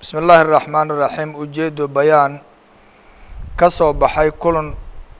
bismi illaahi araxmaan iraxiim ujeedo bayaan ka soo baxay kulan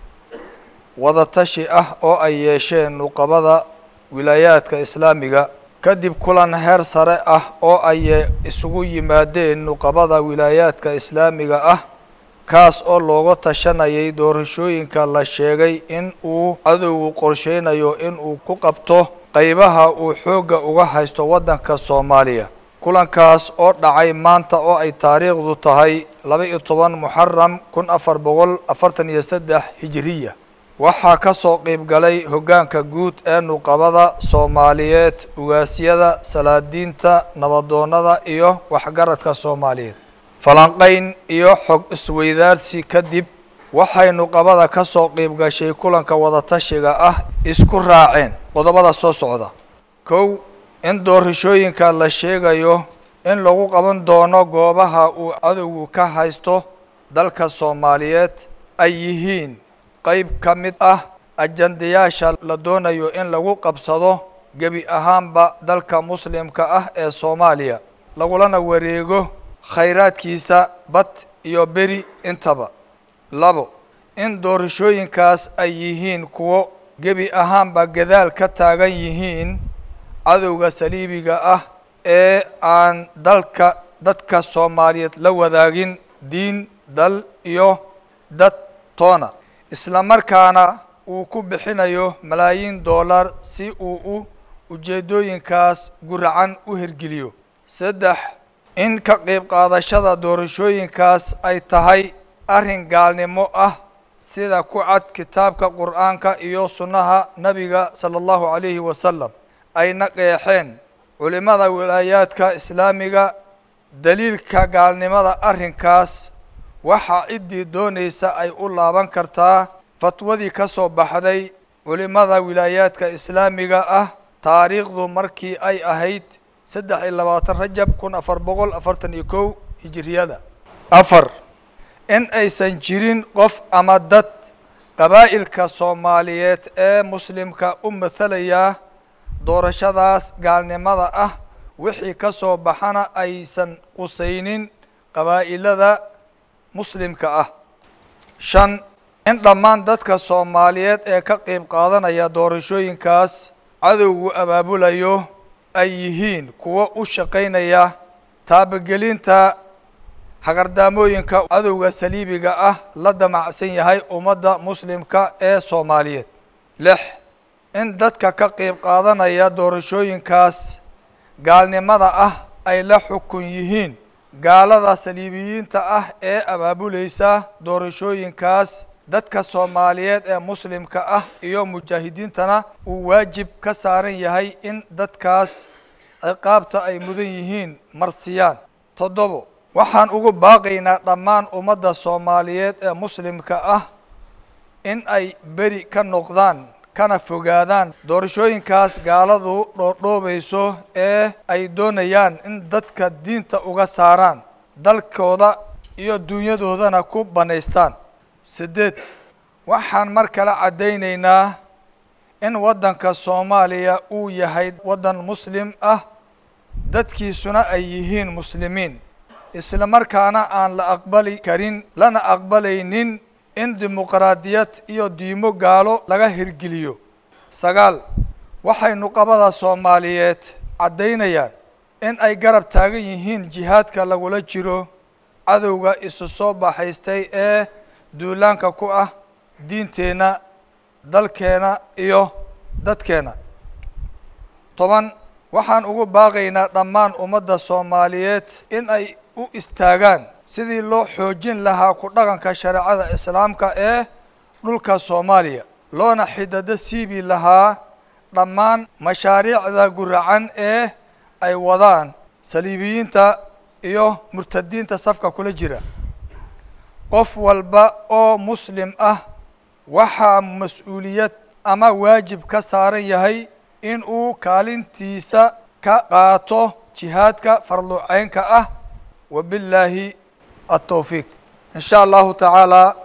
wadatashi ah oo ay yeesheen nuqabada wilaayaadka islaamiga kadib kulan heer sare ah oo ay isugu yimaadeen nuqabada wilaayaadka islaamiga ah kaas oo looga tashanayay doorashooyinka la sheegay in uu cadowgu qorsheynayo in uu ku qabto qeybaha uu xoogga uga haysto waddanka soomaaliya kulankaas oo dhacay maanta oo ay taariikhdu tahay laba iyo toban muxaram kun afar boqol afartan iyo saddex hijiriya waxaa ka soo qeyb galay hoggaanka guud ee nuqabada soomaaliyeed ugaasyada salaadiinta nabadoonnada iyo waxgaradka soomaaliyeed falanqayn iyo xog isweydaarsi kadib waxay nuqabada ka soo qeyb gashay kulanka wadatashiga ah isku raaceen qodobada soo socda kow in doorashooyinka la sheegayo in lagu qaban doono goobaha uu cadowgu ka haysto dalka soomaaliyeed ay yihiin qeyb ka mid ah ajandayaasha la doonayo in lagu qabsado gebi ahaanba dalka muslimka ah ee soomaaliya lagulana wareego khayraadkiisa bad iyo beri intaba labo in doorashooyinkaas ay yihiin kuwo gebi ahaanba gadaal ka taagan yihiin cadowga saliibiga ah ee aan dalka dadka soomaaliyeed la wadaagin diin dal iyo dad toona isla markaana uu ku bixinayo malaayiin dollar si uu u ujeeddooyinkaas guracan u hirgeliyo saddex in ka qeyb qaadashada doorashooyinkaas ay tahay arrin gaalnimo ah sida ku cad kitaabka qur-aanka iyo sunnaha nebiga sala allahu calayhi wasalam ayna qeexeen culimada wilaayaadka islaamiga daliilka gaalnimada arrinkaas waxaa ciddii doonaysa ay u laaban kartaa fatwadii ka soo baxday culimada wilaayaadka islaamiga ah taariikhdu markii ay ahayd saddex iyo labaatan rajab kun afar boqol afartan iyo kow hijiriyada afar in aysan jirin qof ama dad qabaa'ilka soomaaliyeed ee muslimka u mathalaya doorashadaas gaalnimada ah wixii ka soo baxana aysan qusaynin qabaa'ilada muslimka ah shan in dhammaan dadka soomaaliyeed ee ka qeyb qaadanaya doorashooyinkaas cadowgu abaabulayo ay yihiin kuwo u shaqaynaya taabagelinta hagardaamooyinka cadowga saliibiga ah la damacsan yahay ummadda muslimka ee soomaaliyeed lix in dadka ka qeyb qaadanaya doorashooyinkaas gaalnimada ah ay la xukun yihiin gaalada saliibiyiinta ah ee abaabulaysa doorashooyinkaas dadka soomaaliyeed ee muslimka ah iyo mujaahidiintana uu waajib ka saaran yahay in dadkaas ciqaabta ay mudan yihiin marsiyaan toddobo waxaan ugu baaqaynaa dhammaan ummadda soomaaliyeed ee muslimka ah in ay beri ka noqdaan kana fogaadaan doorashooyinkaas gaaladu dhoodhoobayso ee ay doonayaan in dadka diinta uga saaraan dalkooda iyo dunyadoodana ku bannaystaan siddeed waxaan mar kale caddaynaynaa in waddanka soomaaliya uu yahay waddan muslim ah dadkiisuna ay yihiin muslimiin isla markaana aan la aqbali karin lana aqbalaynin in dimuqraadiyad iyo diimo gaalo laga hirgeliyo sagaal waxay nuqabada soomaaliyeed caddaynayaan in ay garab taagan yihiin jihaadka lagula jiro cadowga isu soo baxaystay ee duulaanka ku ah diinteenna dalkeena iyo dadkeena toban waxaan ugu baaqaynaa dhammaan ummadda soomaaliyeed in ay u istaagaan sidii loo xoojin lahaa ku dhaqanka shareecada islaamka ee dhulka soomaaliya loona xidado siibi lahaa dhammaan mashaariicda guracan ee ay wadaan saliibiyiinta iyo murtadiinta safka kula jira qof walba oo muslim ah waxaa mas-uuliyad ama waajib ka saaran yahay in uu kaalintiisa ka qaato jihaadka farluceynka ah wabillaahi altawfiiq in sha allahu tacaala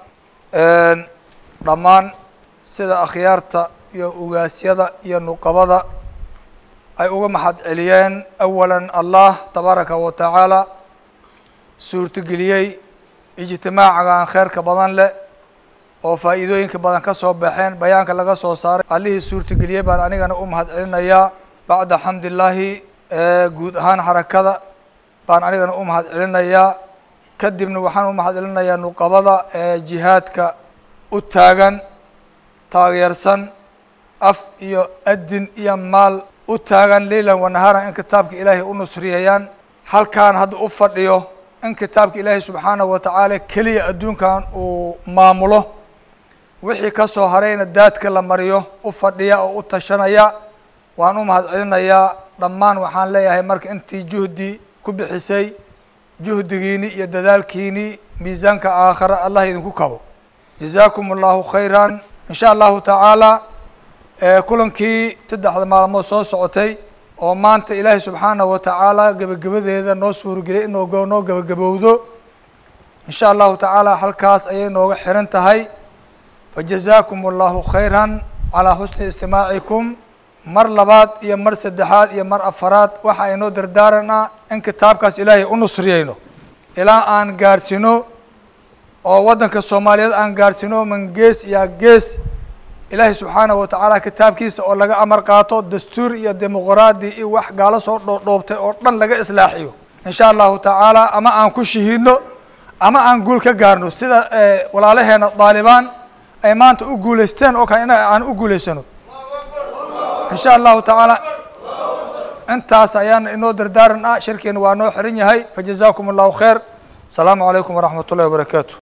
dhammaan sida akhyaarta iyo ugaasyada iyo nuqabada ay uga maxad celiyeen awala allah tabaaraka wa tacaala suurtageliyey ijtimaacagan kheerka badan leh oo faa'iidooyinka badan ka soo baxeen bayaanka laga soo saaray allihii suurtageliyey baan anigana u mahad celinayaa bacda xamdillaahi guud ahaan xarakada baan anigana u mahad celinayaa kadibna waxaan u mahad celinayaa nuqabada ee jihaadka u taagan taageersan af iyo adin iyo maal u taagan leylan wanaharan in kitaabka ilaahay u nusriyayaan halkaan hadda u fadhiyo in kitaabka ilaahay subxaanahu wa tacaala keliya adduunkan uu maamulo wixii ka soo harayna daadka la mariyo u fadhiya oo u tashanaya waan u mahad celinayaa dhammaan waxaan leeyahay marka intii juhdi ku bixisay juhdigiini iyo dadaalkiini miisaanka aakhare allah idinku kabo jazaakum allahu khayran in sha allahu tacaala kulankii saddexda maalmood soo socotay oo maanta ilaahay subxaanahu wa tacaala gebagabadeeda noo suurageliyay inoo noo gebagabowdo in sha allahu tacaala halkaas ayay nooga xiran tahay fajazaakum allahu khayran calaa xusni istimaacikum mar labaad iyo mar saddexaad iyo mar afaraad waxa aynoo dardaaranaa in kitaabkaas ilaahay u nusriyeyno ilaa aan gaadhsino oo waddanka soomaaliyeed aan gaadhsino man gees iyo gees ilaahay subxaanahu wa tacaala kitaabkiisa oo laga amar qaato dastuur iyo dimuqraadi iyo wax gaalo soo dhoodhoobtay oo dhan laga islaaxiyo in sha allahu tacaala ama aan ku shahiidno ama aan guul ka gaarno sida walaalaheena daalibaan ay maanta u guulaysteen oo kale in aan u guulaysano in sha allahu tacaala intaas ayaan inoo dardaaran ah shirkeena waa noo xiran yahay fajazaakum allahu khayr asalaamu calaykum waraxmat ullahi wabarakaatu